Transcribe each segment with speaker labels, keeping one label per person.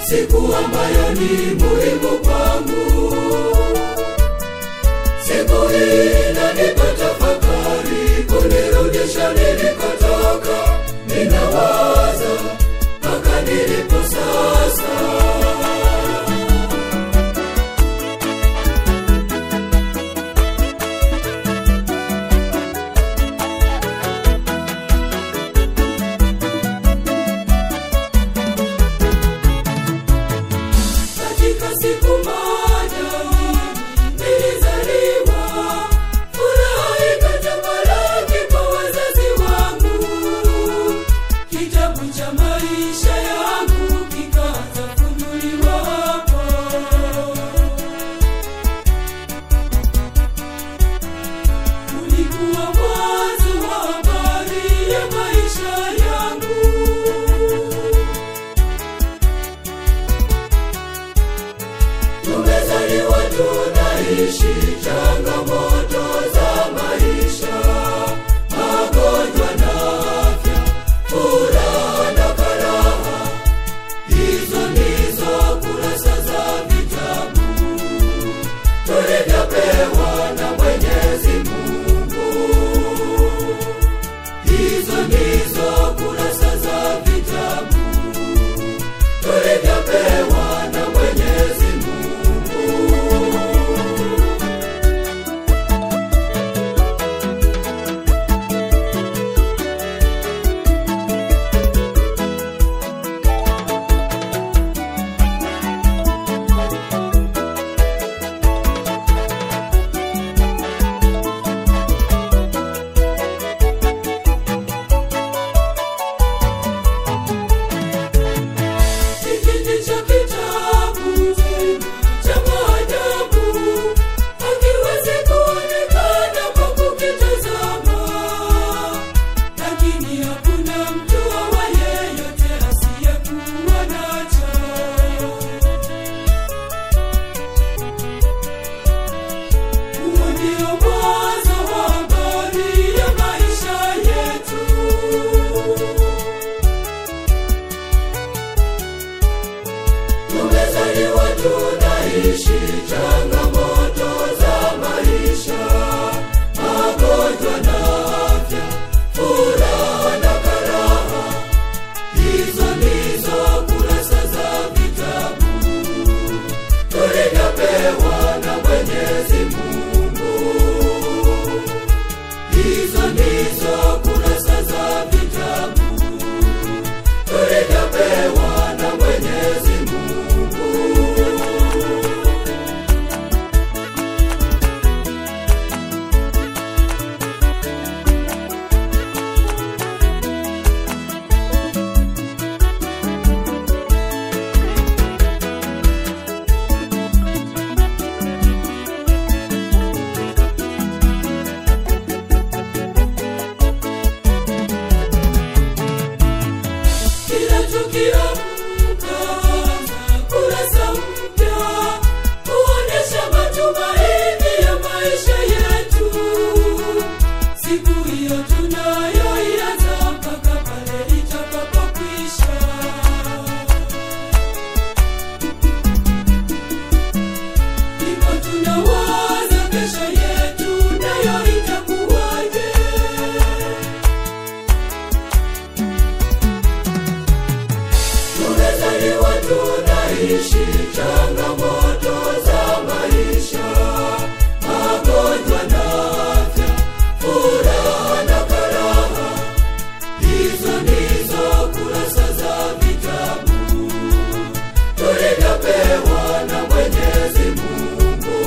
Speaker 1: siku ambayo ni muhimu kwangu. Siku hii inanipa tafakari, kunirudisha nilikotoka. Ninawaza mpaka nilipo sasa. katika siku moja nilizaliwa, furaha ikatamalaki kwa wazazi wangu. Kitabu cha maisha yangu kikaanza kufunuliwa hapo. Ulikuwa mwanzo wa habari ya maisha yangu. tumezaliwa tunaishi changamoto za maisha magonjwa na afya furaha na karaha hizo ndizo kurasa za vitabu tulivyopewa na mwenyezi mungu hizo ndizo kurasa za vitabu tulivyopewa na mwenyezi mungu Hiki cha kitabu cha maajabu hakiwezi kuonekana kwa kukitazama, lakini hakuna mtu awaye yote asiyekuwa nacho. Huo ndio mwanzo wa habari ya maisha yetu. tumezaliwa tunaishi changamoto za maisha magonjwa na afya furaha na karaha hizo ndizo kurasa za vitabu tulivyopewa na mwenyezi mungu hizo ndizo kurasa za vitabu tulivyopewa na mwenyezi mungu kila tukiamka kurasa mpya kuonyesha matumaini ya maisha yetu siku hiyo tunayoianza mpaka pale itakapokwisha ndipo tunawaza kesho yetu nayo itakuwaje tumezaliwa tunaishi changamoto za maisha magonjwa na afya furaha na karaha hizo ndizo kurasa za vitabu tulivyopewa na mwenyezi mungu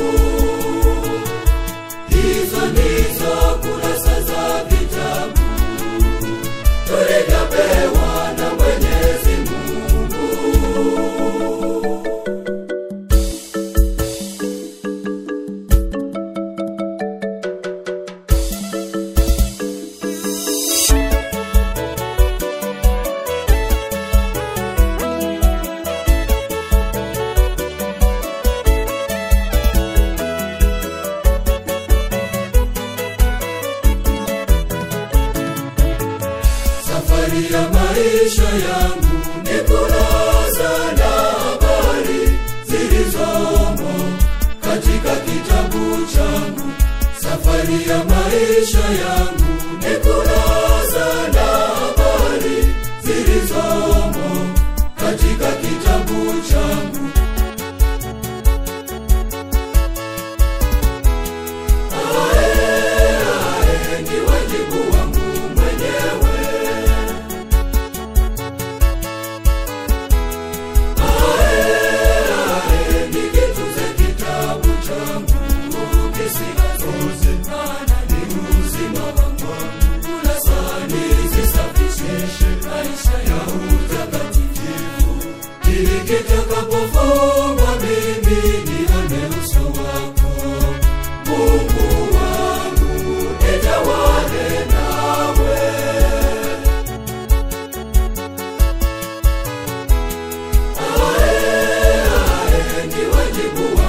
Speaker 1: hizo ndizo kurasa za vitabu tulivyopewa na mwenyezi mungu safari ya maisha yangu ni kurasa na safari ya maisha yangu ni kurasa na habari zilizomo katika kitabu changu Ae, ae, ni wajibu wangu mwenyewe Ae, nikitunze kitabu changu kisichoze, maana ni uzima wangu. Kurasa nizisafishe maisha ya utakatifu, ili kitakapofungwa mimi nione uso wako. Mungu wangu, nitawale nawe. Ae, ae, ni wajibu